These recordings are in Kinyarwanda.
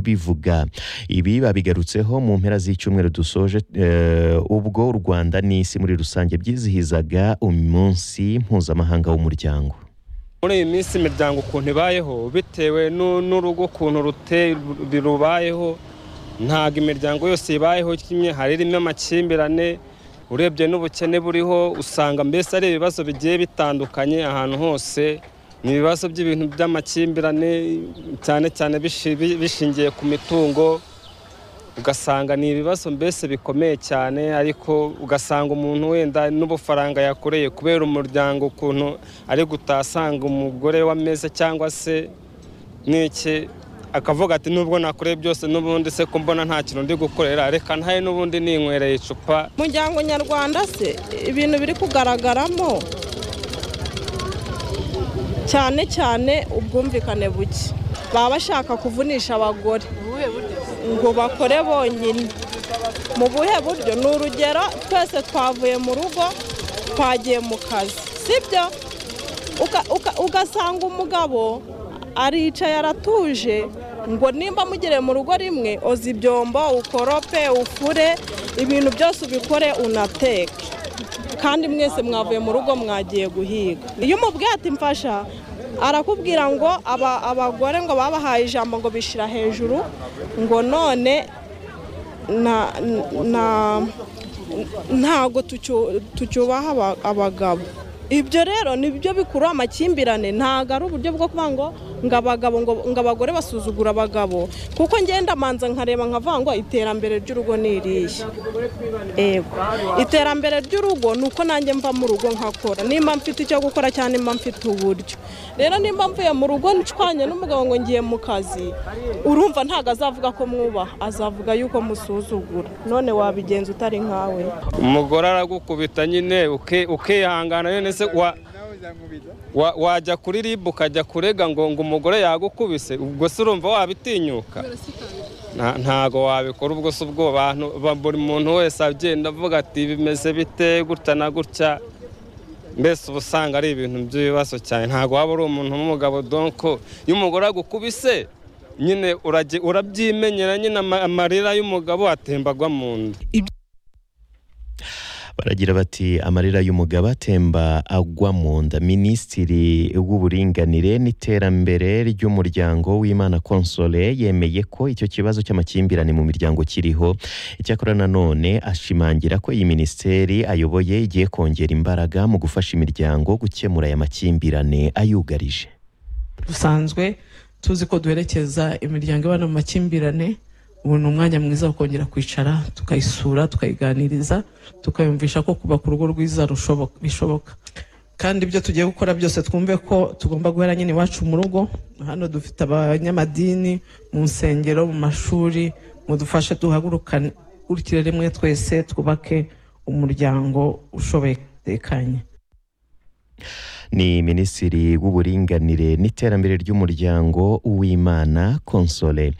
kubivuga ibi babigarutseho mu mpera z'icyumweru dusoje eh, ubwo u rwanda n'isi muri rusange byizihizaga umunsi mpuzamahanga w'umuryango muri iyi minsi imiryango ukuntu ibayeho bitewe n'u- n'urugo ukuntu rute- rubayeho ntabwo imiryango yose ibayeho kimwe hari irimo amakimbirane urebye n'ubukene buriho usanga mbese ari ibibazo bigiye bitandukanye ahantu hose ni ibibazo by'ibintu by'amakimbirane cyane cyane bishi- bi- bishingiye ku mitungo ugasanga ni ibibazo mbese bikomeye cyane ariko ugasanga umuntu wenda n'ubufaranga yakoreye kubera umuryango ukuntu ari gutasanga umugore w'ameza cyangwa se n'iki akavuga ati nubwo nakoreye byose n'ubundi se ko mbona nta kintu ndi gukorera reka ntaye n'ubundi ninywereye icupa umuryango nyarwanda se ibintu biri kugaragaramo cyane cyane ubwumvikane buke baba bashaka kuvunisha abagore ngo bakore bonyine mu buhe buryo ni urugero twese twavuye mu rugo twagiye mu kazi sibyo Uga- uga- ugasanga umugabo aricaye aratuje ngo nimba mugere mu rugo rimwe oza ibyombo ukorope ufure ibintu byose ubikore unateke kandi mwese mwavuye mu rugo mwagiye guhiga iyo umubwiye ati mfasha arakubwira ngo aba- abagore ngo babahaye ijambo ngo bishyira hejuru ngo none na- na- ntago tucyu- tucyubaha aba- abagabo ibyo rero nibyo bikurura amakimbirane ntabwo ari uburyo bwo kuvuga ngo ngo abagabo ngo- ngo abagore basuzugura abagabo kuko ngenda manza nkareba nkavuga ngo iterambere ry'urugo ni irihe ego iterambere ry'urugo ni uko nanjye mva mu rugo nkakora nimba mfite icyo gukora cyangwa nimba mfite uburyo rero nimba mvuye mu rugo ncwanye n'umugabo ngo ngiye mu kazi urumva ntabwo azavuga ko mwubaha azavuga yuko musuzugura none wabigenza utari nkawe umugore aragukubita nyine uke- ukihangana nyine se wa- wa- wajya kuri ribu ukajya kurega ngo ngo umugore yagukubise ubwo se urumva wabitinyuka Nta- ntago wabikora ubwo se ubwo bantu ba- buri muntu wese agenda avuga ati bimeze bite gutya na gutya mbese uba usanga ari ibintu by'ibibazo cyane ntabwo waba uri umuntu w'umugabo donko iyo umugore agukubise nyine urage- urabyimenyera nyine ama- amarira y'umugabo atembagwa mu nda baragira bati amarira y'umugabo atemba agwa mu nda minisitiri w'uburinganire n'iterambere ry'umuryango w'imana konsole yemeye ko icyo kibazo cy'amakimbirane mu miryango kiriho icyakora nanone ashimangira ko iyi minisiteri ayoboye igiye kongera imbaraga mu gufasha imiryango gukemura aya makimbirane ayugarije dusanzwe tuzi ko duherekeza imiryango ibana mu makimbirane ubu ni umwanya mwiza wo kongera kwicara tukayisura tukayiganiriza tukayumvisha ko kubaka urugo rwiza rushoboka- bishoboka kandi ibyo tugiye gukora byose twumve ko tugomba guhera nyine iwacu mu rugo hano dufite abanyamadini mu nsengero mu mashuri mudufashe duhagurukane urukire rimwe twese twubake umuryango ushoboye tekanye ni minisitiri w'uburinganire n'iterambere ry'umuryango w'imana konsole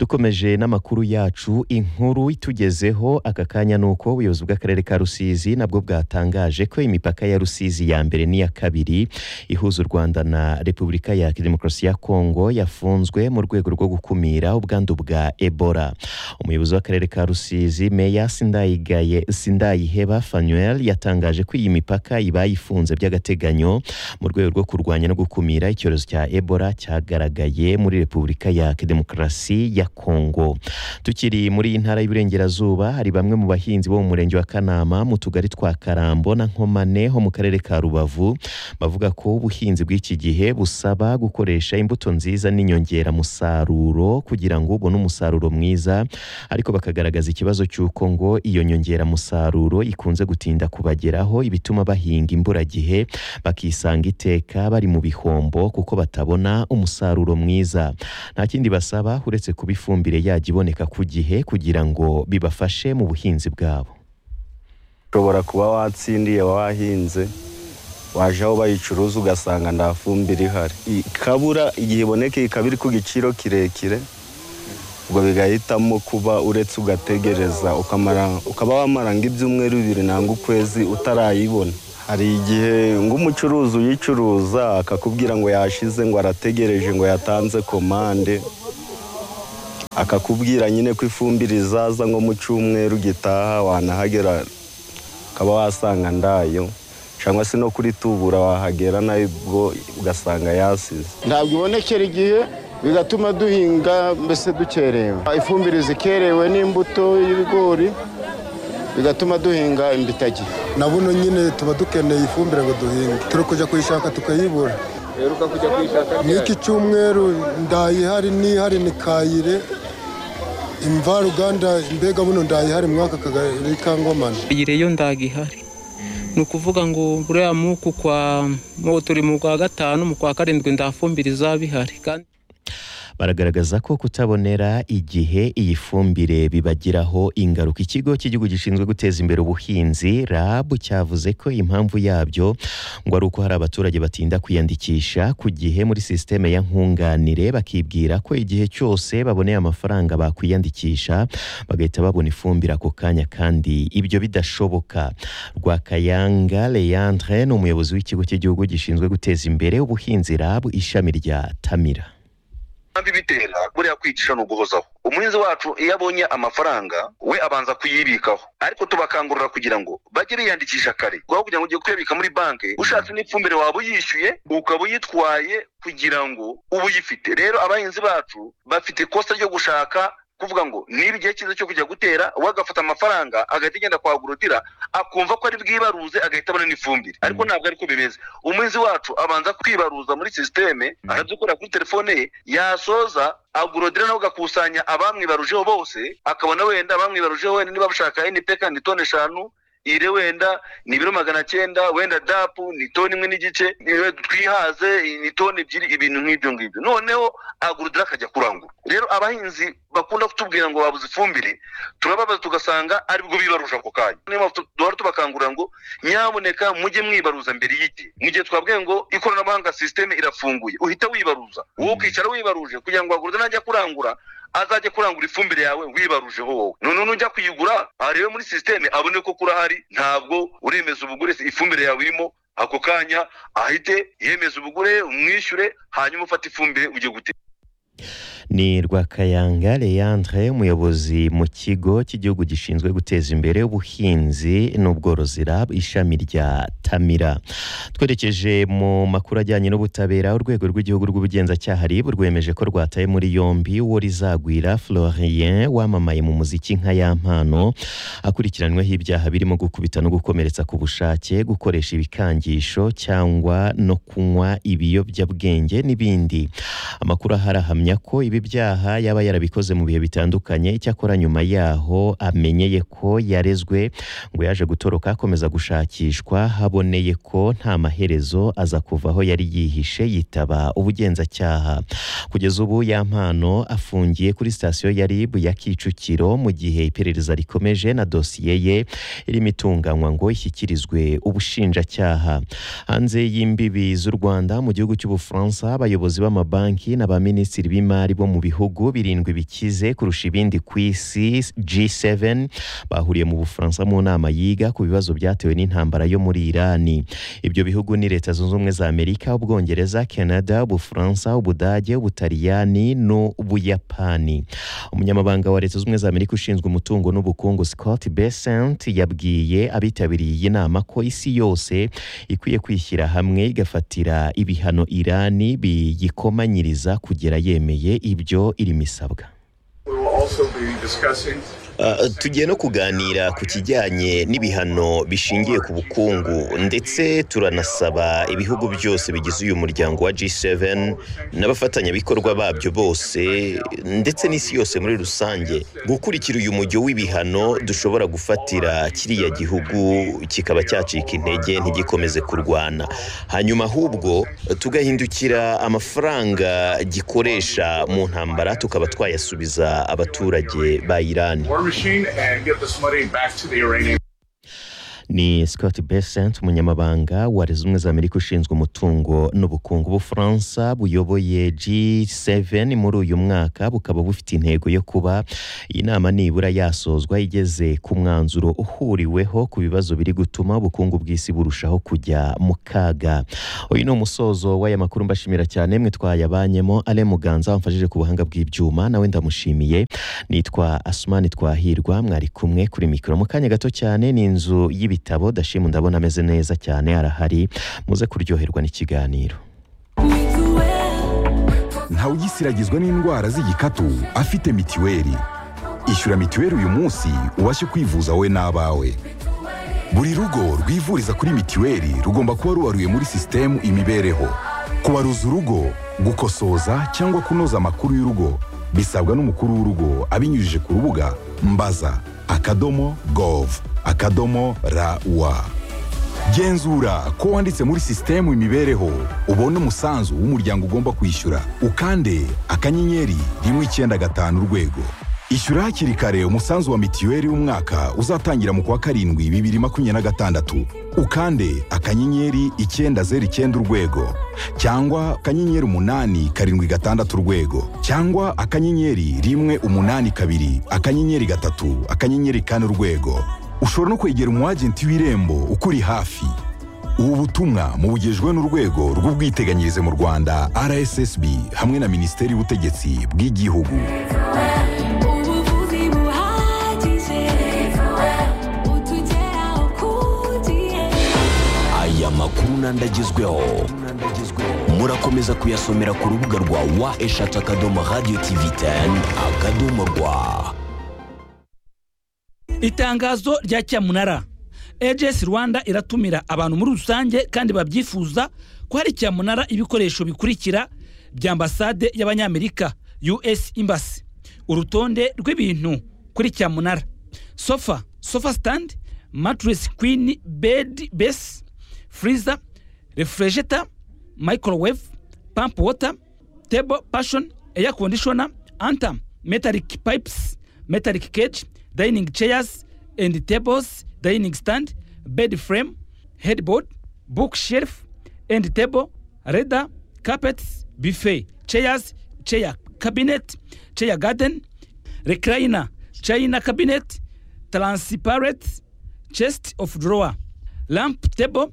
dukomeje n'amakuru yacu inkuru itugezeho aka kanya ni uko ubuyobozi bw'akarere ka rusizi nabwo bwatangaje ko imipaka ya rusizi ya mbere n'iya kabiri ihuza u rwanda na repubulika ya demokarasi ya kongo yafunzwe mu rwego rwo gukumira ubwandu bwa ebola umuyobozi w'akarere ka rusizi meya sindayigaye sindayiheba fanuel yatangaje ko iyi mipaka ibaye ifunze by'agateganyo mu rwego rwo kurwanya no gukumira icyorezo cya ebola cyagaragaye muri repubulika ya demokarasi ya kongo tukiri muri iyi ntara y'uburengerazuba hari bamwe mu bahinzi bo mu murenge wa kanama mu tugari twa karambo na nkomane ho mu karere ka rubavu bavuga ko ubuhinzi bw'iki gihe busaba gukoresha imbuto nziza n'inyongeramusaruro kugira ngo ubone umusaruro mwiza ariko bakagaragaza ikibazo cy'uko ngo iyo nyongeramusaruro ikunze gutinda kubageraho ibituma bahinga imburagihe bakisanga iteka bari mu bihombo kuko batabona umusaruro mwiza nta kindi basaba uretse kuba ifumbire yajya iboneka ku gihe kugira ngo bibafashe mu buhinzi bwabo ushobora kuba watsindiye wahinze waje aho bayicuruza ugasanga nta fumbire ihari ikabura igihe iboneka ikaba iri ku giciro kirekire ubwo bigahitamo kuba uretse ugategereza ukamara- ukaba wamara nk'ibyumweru bibiri nangwa ukwezi utarayibona hari igihe ng'umucuruzi uyicuruza akakubwira ngo yashize ngo arategereje ngo yatanze komande akakubwira nyine ko ifumbire izaza nko mu cyumweru gitaha wanahagera ukaba wasanga ndayo cyangwa se no kuri tubura wahagera nayo ubwo ugasanga yasize ntabwo ibonekera igihe bigatuma duhinga mbese dukerewe ifumbire zikerewe n'imbuto y'ibigori bigatuma duhinga imbitagi na buno nyine tuba dukeneye ifumbire ngo duhinge turi kujya kuyishaka tukayibura uheruka kujya kwishaka n'iki cyumweru ndayihari n'ihari ni kayire imvaruganda mbega buno ndayihari mwaka kagari ka ngomane iyo ndagihari ni ukuvuga ngo buriya muku kwa mu turi mu kwa gatanu mu kwa karindwi ndafumbire izaba ihari kandi baragaragaza ko kutabonera igihe iyi fumbire bibagiraho ingaruka ikigo cy'igihugu gishinzwe guteza imbere ubuhinzi RAB cyavuze ko impamvu yabyo ngo ari uko hari abaturage batinda kwiyandikisha ku gihe muri sisiteme ya nkunganire bakibwira ko igihe cyose baboneye amafaranga bakwiyandikisha bagahita babona ifumbire ako kanya kandi ibyo bidashoboka Rwakayanga Leandre ni umuyobozi w'ikigo cy'igihugu gishinzwe guteza imbere ubuhinzi RAB ishami rya Tamira kandi bitera buriya kwicisha ni uguhozaho umuhinzi wacu iyo abonye amafaranga we abanza kuyibikaho ariko tubakangurira kugira ngo bajye biyandikisha kare kuko kugira ngo ugiye kuyabika muri banki ushatse n'ifumbire waba uyishyuye ukaba uyitwaye kugira ngo uba uyifite rero abahinzi bacu bafite ikosa ryo gushaka kuvuga ngo niba igihe cyiza cyo kujya gutera we agafata amafaranga agahita agenda kwa agorotira akumva ko ari bwibaruze agahita abona n'ifumbire ariko ntabwo ariko bimeze umuhinzi wacu abanza kwibaruza muri sisiteme arabyikorera kuri telefone ye yasoza agorodira nawe agakusanya abamwibarujeho bose akabona wenda abamwibarujeho wenda niba bashaka NPK ni toni eshanu ire wenda ni ibiro magana cyenda wenda dapu ni toni imwe n'igice twihaze ni toni ebyiri ibintu nk'ibyo ngibyo noneho agurudira akajya kurangura rero abahinzi bakunda kutubwira ngo babuze ifumbire turababaza tugasanga aribwo bibaruje ako kanya niyo mpamvu duhora tubakangurira ngo nyamuneka mujye mwibaruza mbere y'igihe mu gihe twabwiye ngo ikoranabuhanga sisiteme irafunguye uhita wibaruza wowe ukicara wibaruje kugira ngo agurudire najya kurangura azajya kurangura ifumbire yawe wibarujeho wowe none nujya kuyigura arebe muri sisiteme abone ko kurahari ntabwo uremeza ubugure ifumbire yawe irimo ako kanya ahite yemeza ubugure umwishyure hanyuma ufate ifumbire ujye gutera ni rwakayanga leandre umuyobozi mu kigo cy'igihugu gishinzwe guteza imbere ubuhinzi n'ubworozi rab ishami rya tamira twerekeje mu makuru ajyanye n'ubutabera urwego rw'igihugu rw'ubugenzacyaha rib rwemeje ko rwataye muri yombi uwo rizagwira florien wamamaye mu muziki nka ya mpano akurikiranyweho ibyaha birimo gukubita no gukomeretsa ku bushake gukoresha ibikangisho cyangwa no kunywa ibiyobyabwenge n'ibindi amakuru ahari ahamya ko ibi byaha yaba yarabikoze mu bihe bitandukanye icyakora nyuma yaho amenyeye ko yarezwe ngo yaje gutoroka akomeza gushakishwa haboneye ko nta maherezo aza kuva aho yari yihishe yitaba ubugenzacyaha kugeza ubu ya mpano afungiye kuri sitasiyo ya rib ya kicukiro mu gihe iperereza rikomeje na dosiye ye irimo itunganywa ngo ishyikirizwe ubushinjacyaha hanze y'imbibi z'u rwanda mu gihugu cy'ubufaransa abayobozi b'amabanki n'abaminisitiri b'imari imari bo mu bihugu birindwi bikize kurusha ibindi ku isi G7 bahuriye mu Bufaransa mu nama yiga ku bibazo byatewe n'intambara yo muri Irani ibyo bihugu ni leta zunze ubumwe za Amerika ubwongereza Canada Ubufaransa Ubudage Ubutaliyani n'Ubuyapani umunyamabanga wa leta zunze ubumwe za Amerika ushinzwe umutungo n'ubukungu Scott Bessent yabwiye abitabiriye iyi nama ko isi yose ikwiye kwishyira hamwe igafatira ibihano Irani biyikomanyiriza kugera yemeye ibyo irimo isabwa tugiye no kuganira ku kijyanye n'ibihano bishingiye ku bukungu ndetse turanasaba ibihugu byose bigize uyu muryango wa G7 n'abafatanyabikorwa babyo bose ndetse n'isi yose muri rusange gukurikira uyu mujyo w'ibihano dushobora gufatira kiriya gihugu kikaba cyacika intege ntigikomeze kurwana hanyuma ahubwo tugahindukira amafaranga gikoresha mu ntambara tukaba twayasubiza abaturage ba Irani machine and get this money back to the Iranian ni Scott Besant umunyamabanga wa leta zunze za amerika ushinzwe umutungo n'ubukungu bufaransa buyoboye G7 muri uyu mwaka bukaba bufite intego yo kuba iyi nama nibura yasozwa igeze ku mwanzuro uhuriweho ku bibazo biri gutuma ubukungu bw'isi burushaho kujya mu kaga uyu ni umusozo w'aya makuru mbashimira cyane mwe twayabanyemo ale muganza wamfashije ku buhanga bw'ibyuma nawe ndamushimiye nitwa asumani twahirwa mwari kumwe kuri mikoro mu kanya gato cyane ni inzu y'ibitabo dashima ndabona ameze neza cyane arahari muze kuryoherwa n'ikiganiro ntawugisiragizwa n'indwara z'igikatu afite mitiweli ishyura mitiweli uyu munsi ubashe kwivuza wowe n'abawe buri rugo rwivuriza kuri mitiweli rugomba kuba rubaruye muri sisitemu imibereho kubaruza urugo gukosoza cyangwa kunoza amakuru y'urugo bisabwa n'umukuru w'urugo abinyujije ku rubuga mbaza akadomo gov akadomo rawa genzura ko wanditse muri sisitemu imibereho ubone umusanzu w'umuryango ugomba kwishyura ukande akanyenyeri rimwe icyenda gatanu urwego ishyura hakiri kare umusanzu wa mitiweli w'umwaka uzatangira mu kwa karindwi bibiri makumyabiri na gatandatu ukande akanyenyeri icyenda zeru icyenda urwego cyangwa akanyenyeri umunani karindwi gatandatu urwego cyangwa akanyenyeri rimwe umunani kabiri akanyenyeri gatatu akanyenyeri kane urwego ushobora no kwegera umwagenti w'irembo ukuri hafi ubu butumwa mubugejwe n'urwego rw'ubwiteganyirize mu rwanda rssb hamwe na minisiteri y'ubutegetsi bw'igihugu ubuvuzi buhagije utugeraho ku gihe aya makuru n'andagezweho murakomeza kuyasomera ku rubuga rwa wa eshatu akadomo radiyo tivi teni akadomo rwa itangazo rya cyamunara ejesi rwanda iratumira abantu muri rusange kandi babyifuza ko hari cyamunara ibikoresho bikurikira bya ambasade y'abanyamerika us embassy urutonde rw'ibintu kuri cyamunara sofa sofa stand mattress queen bed base freezer refrigerator microwave pump water table passion air conditioner antam metallic pipes metallic cage dining chairs and tables dining stand bed frame headboard bookshelf and table radar carpets buffet chairs chair cabinet chair garden recliner china cabinet transparent chest of drawer lamp table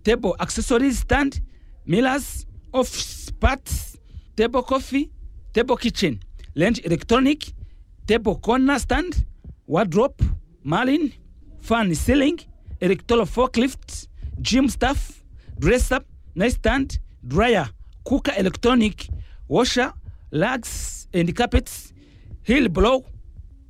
table accessories stand mirrors office parts table coffee table kitchen range electronic table corner stand wardrobe marlin fan ceiling electoral forklift gym staff dresser nightstand dryer cooker electronic washer rugs and carpets hill blow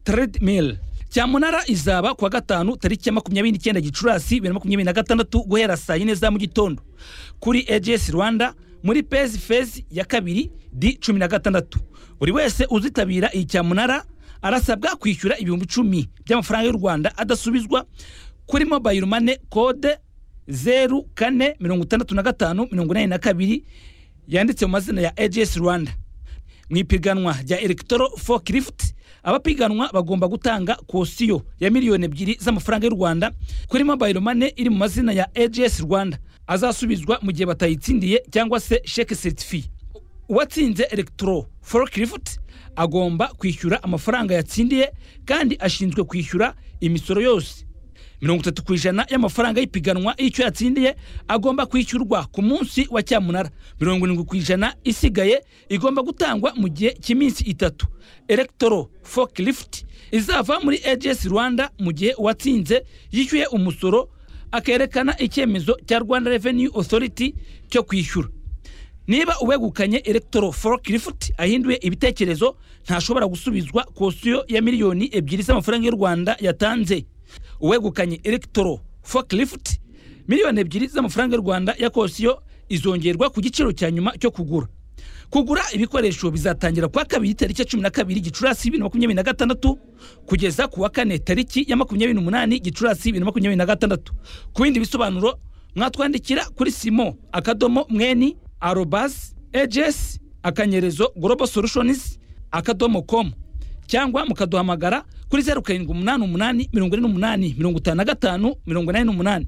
treadmill cyamunara izaba kuwa gatanu tariki ya makumyabiri n'icyenda gicurasi bibiri na makumyabiri na gatandatu guhera saa yine za mu gitondo kuri ejesi rwanda muri pezi fezi ya kabiri di cumi na gatandatu buri wese uzitabira iyi cyamunara arasabwa kwishyura ibihumbi icumi by'amafaranga y'u rwanda adasubizwa kuri mobayiro mane kode zeru kane mirongo itandatu na gatanu mirongo inani na kabiri yanditse mu mazina ya ejesi rwanda mu ipiganwa rya elegitoro forklift abapiganwa bagomba gutanga kosiyo ya miliyoni ebyiri z'amafaranga y'u rwanda kuri mobayiro mane iri mu mazina ya ejesi rwanda azasubizwa mu gihe batayitsindiye cyangwa se sheke certifiye uwatsinze elegitoro forklift agomba kwishyura amafaranga yatsindiye kandi ashinzwe kwishyura imisoro yose mirongo itatu ku ijana y'amafaranga y'ipiganwa y'icyo yatsindiye agomba kwishyurwa ku munsi wa cyamunara mirongo irindwi ku ijana isigaye igomba gutangwa mu gihe cy'iminsi itatu elegitoro forklift izava muri ejesi rwanda mu gihe uwatsinze yishyuye umusoro akerekana icyemezo cya rwanda revenue authority cyo kwishyura niba uwegukanye elegitoro forklift ahinduye ibitekerezo ntashobora gusubizwa kosiyo ya miliyoni ebyiri z'amafaranga y'u rwanda yatanze uwegukanye elegitoro forklift miliyoni ebyiri z'amafaranga y'u rwanda ya kosiyo izongerwa ku giciro cya nyuma cyo kugura kugura ibikoresho bizatangira kuwa kabiri tariki ya cumi na kabiri gicurasi bibiri na makumyabiri na gatandatu kugeza kuwa kane tariki ya makumyabiri n'umunani gicurasi bibiri na makumyabiri na gatandatu ku bindi bisobanuro mwatwandikira kuri simo akadomo mweni arobas ejesi akanyerezo global solutions akadomo com cyangwa mukaduhamagara kuri zeru karindwi umunani umunani mirongo ine n'umunani mirongo itanu na gatanu mirongo inani n'umunani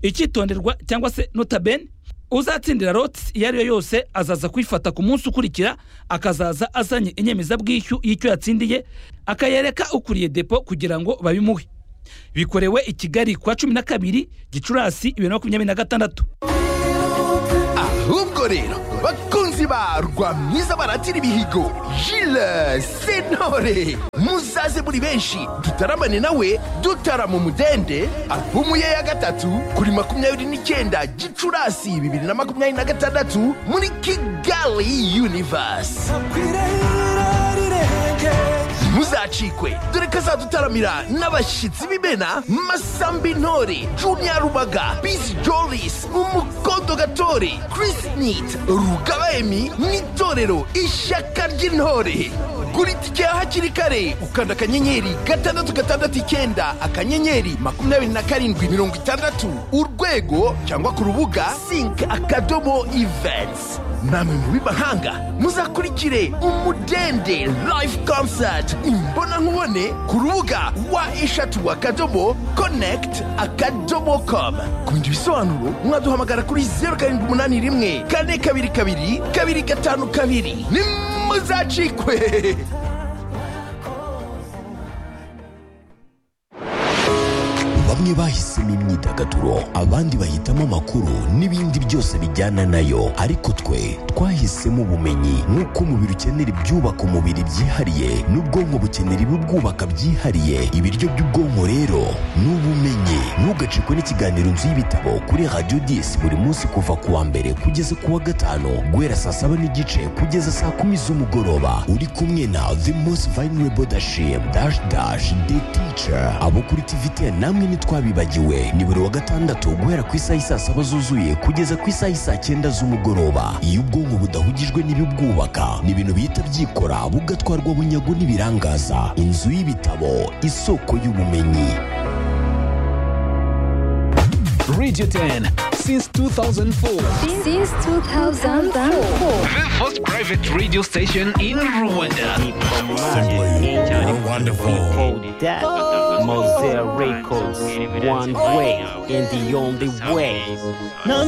icyitonderwa cyangwa se notabene uzatsindira loti iyo ari yo yose azaza kwifata ku munsi ukurikira akazaza azanye inyemezabwishyu y'icyo yatsindiye akayereka ukuriye depo kugira ngo babimuhe bikorewe i kigali kwa cumi na kabiri gicurasi bibiri na makumyabiri na gatandatu ahubwo rero bakunzi ba rwamwiza baratira ibihigo jile sentore muzaze muri benshi dutaramane nawe dutarama umudende alubumu ye ya gatatu kuri makumyabiri n'icyenda gicurasi bibiri na makumyabiri na gatandatu muri kigali univasi muzacikwe dore ko azadutaramira n'abashyitsi b'imena masambi ntore juniya rubaga bizi joris umukondo gatore chris nit rugaba emi n'itorero ishyaka ry'intore gura itike ya hakiri kare ukanda akanyenyeri gatandatu gatandatu icyenda akanyenyeri makumyabiri na karindwi mirongo itandatu urwego cyangwa ku rubuga sink akadomo events namwe mu b'imahanga muzakurikire umudende live concert imbonankubone ku rubuga wa eshatu akadomo connect akadomo com ku bindi bisobanuro mwaduhamagara kuri zeru karindwi umunani rimwe kane kabiri kabiri kabiri gatanu kabiri nimuzacikwe bamwe bahisemo imyidagaduro abandi bahitamo amakuru n'ibindi byose bijyana nayo ariko twe twahisemo ubumenyi nk'uko umubiri ukenera ibyubaka umubiri byihariye n'ubwonko bukenera ibibwubaka byihariye ibiryo by'ubwonko rero ni ubumenyi ntugacikwe n'ikiganiro nzu y'ibitabo kuri radiyo disi buri munsi kuva ku wa mbere kugeza ku wa gatanu guhera saa saba n'igice kugeza saa kumi z'umugoroba uri kumwe na the most vulnerable dashim dash dash the teacher abo kuri tivite namwe ntitwabibagiwe ni buri wa gatandatu guhera ku isaha isaa saba zuzuye kugeza ku isaha isaa cyenda z'umugoroba iyo ubwonko budahugijwe n'ibibwubaka ni ibintu bihita byikora bugatwarwa bunyago n'ibirangaza inzu y'ibitabo isoko y'ubumenyi Radio 10 since 2004. Since 2004. The first private radio station in Rwanda. Mosaic Records, one way and the only way.